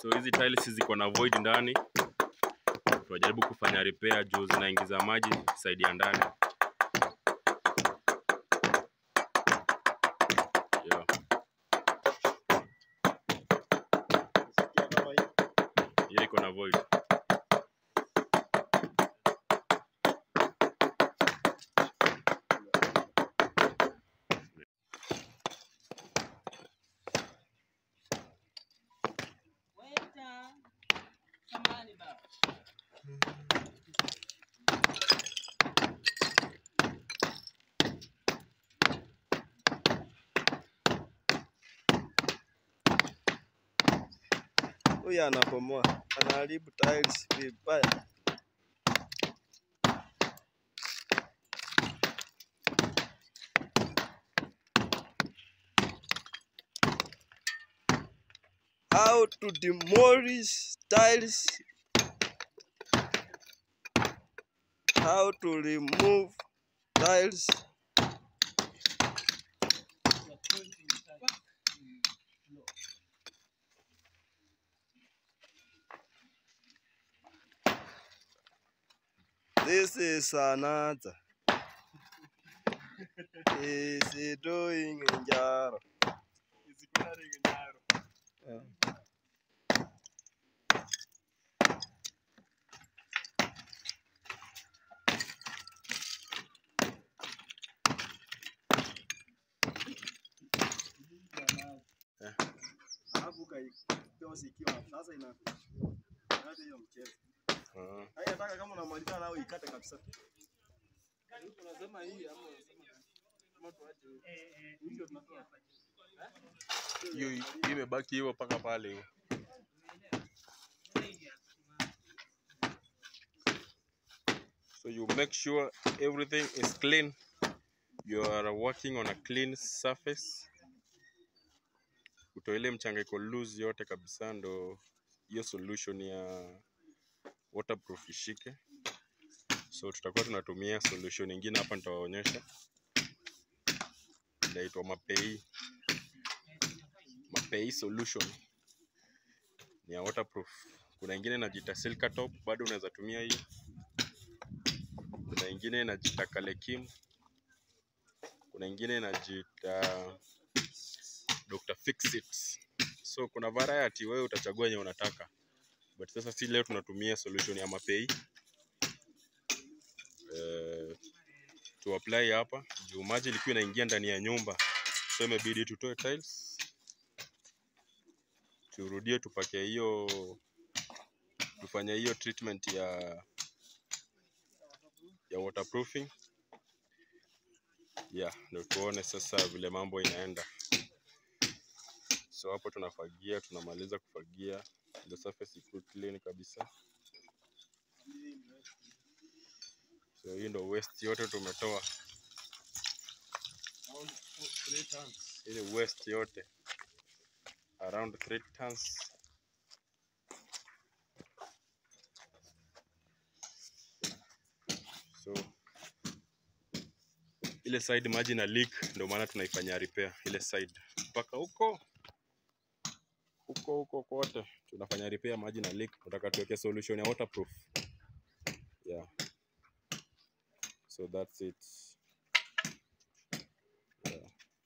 So hizi tiles ziko na void ndani, tunajaribu kufanya repair juu zinaingiza maji side ya ndani. Yeah. Hiyo iko na void. Waiter. Samahani baba. Huyu anabomoa, anaharibu tiles vibaya. How to demolish tiles. How to remove tiles. This is another. Is he doing njaro? Yeah. Alafu ukaitoa ikiwa sasa ina hata hiyo mchezo. Ah. Hai nataka kama unamaliza nao ikate kabisa. Unasema hii ama unasema kama tuache hii. Hiyo tunatoa. Hiyo hiyo imebaki hivyo mpaka pale hiyo. So you make sure everything is clean. You are working on a clean surface. Utoe ile mchanga iko loose yote kabisa, ndo hiyo solution ya waterproof ishike. So tutakuwa tunatumia solution nyingine hapa, nitawaonyesha inaitwa Mapei. Mapei solution ni ya waterproof. Kuna ingine inajiita Silka Top, bado unaweza tumia hii. Kuna ingine inajiita Kalekim. Kuna ingine inajiita Dr. Fixit. So kuna variety, wewe utachagua yenye unataka, but sasa si leo tunatumia solution ya Mapei eh, tu apply hapa juu maji ilikuwa inaingia ndani ya nyumba, so imebidi tutoe tiles turudie tupake hiyo tufanye hiyo treatment ya ya waterproofing yeah, ndio tuone sasa vile mambo inaenda. So hapo tunafagia, tunamaliza kufagia, the surface ikuwe clean kabisa. So hii ndo waste yote tumetoa, ile waste yote around 3 tons. So ile side maji na leak, ndio maana tunaifanyia repair ile side mpaka huko huko huko kote tunafanya repair maji na leak. Tunataka tuweke solution ya waterproof. Yeah. So that's it. Yeah.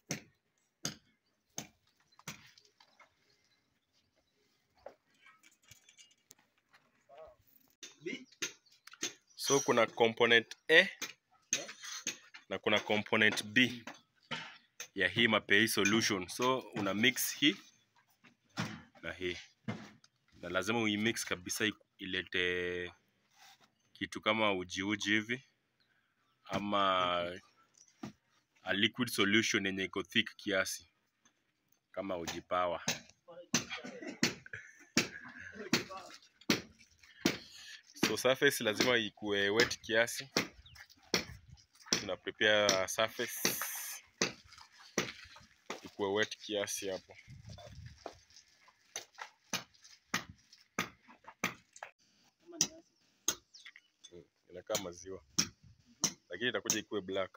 So kuna component A na kuna component B ya hii Mapei solution. So una mix hii na hii, na lazima uimix kabisa i- ilete kitu kama uji uji hivi ama a liquid solution yenye iko thick kiasi kama uji power. So surface lazima ikuwe wet kiasi. Tuna prepare surface ikuwe wet kiasi hapo. Mm, Inakaa maziwa lakini itakuja ikuwe black.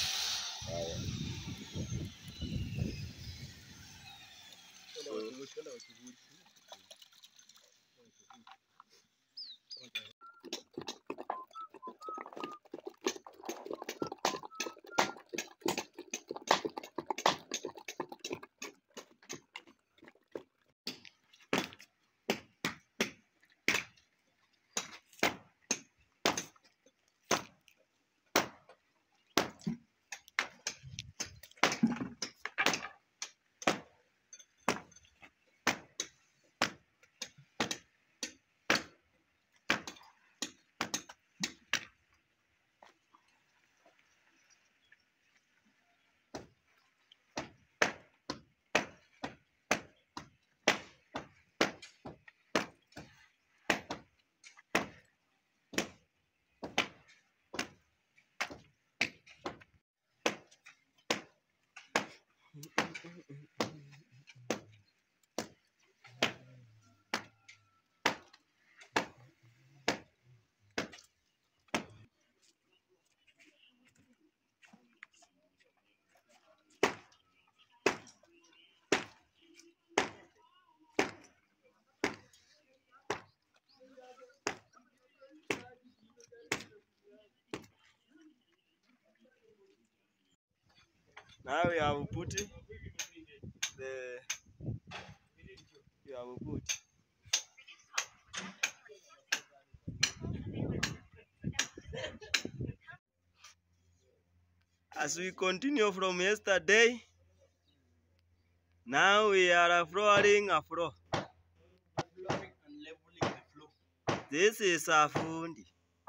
Haya. Now we have put the you have put as we continue from yesterday now we are flooring a floor this is a fundi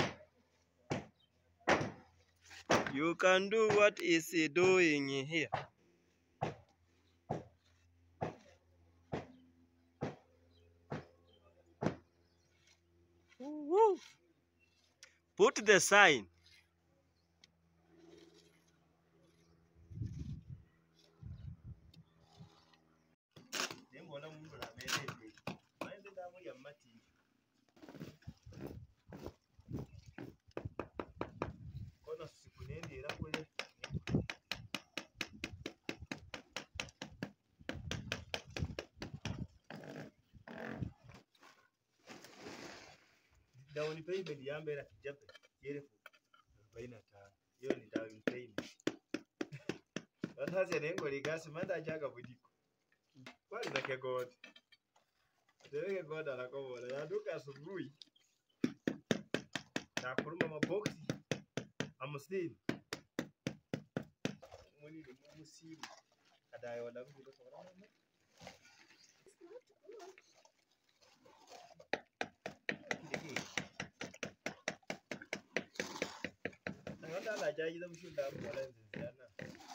you can do what is he doing here Woo. put the sign Nembona mundu namerete. Maende ndamu ya mati. Kono siku nendera kule. Down payment yambera kijabe yerefu arobaini na tano. Hiyo ni down payment. Wataze nengo ligasi manda ajaga budiko. Kwani na kegodi. Dereke goda anakobola. Yaduka asubuhi. Nakuruma maboksi amusini. Muni ni musimu. Kadayo wala mbi kwa mama. Nanda la jaji da mushu da mu wala nzana.